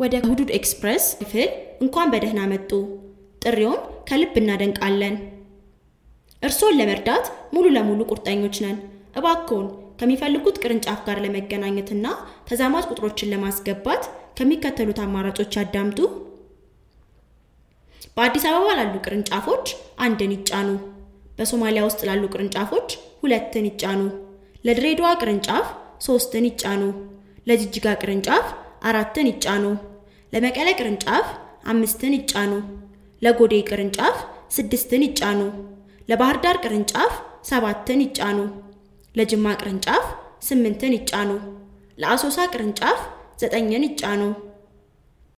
ወደ ሁዱድ ኤክስፕረስ ክፍል እንኳን በደህና መጡ። ጥሪውን ከልብ እናደንቃለን። እርስዎን ለመርዳት ሙሉ ለሙሉ ቁርጠኞች ነን። እባክዎን ከሚፈልጉት ቅርንጫፍ ጋር ለመገናኘትና ተዛማጅ ቁጥሮችን ለማስገባት ከሚከተሉት አማራጮች ያዳምጡ። በአዲስ አበባ ላሉ ቅርንጫፎች አንድን ይጫኑ። በሶማሊያ ውስጥ ላሉ ቅርንጫፎች ሁለትን ይጫኑ። ለድሬዳዋ ቅርንጫፍ ሶስትን ይጫኑ። ለጅጅጋ ቅርንጫፍ አራትን ይጫኑ። ለመቀለ ቅርንጫፍ አምስትን ይጫኑ። ለጎዴ ቅርንጫፍ ስድስትን ይጫኑ። ለባህር ዳር ቅርንጫፍ ሰባትን ይጫኑ። ለጅማ ቅርንጫፍ ስምንትን ይጫኑ። ለአሶሳ ቅርንጫፍ ዘጠኝን ይጫኑ።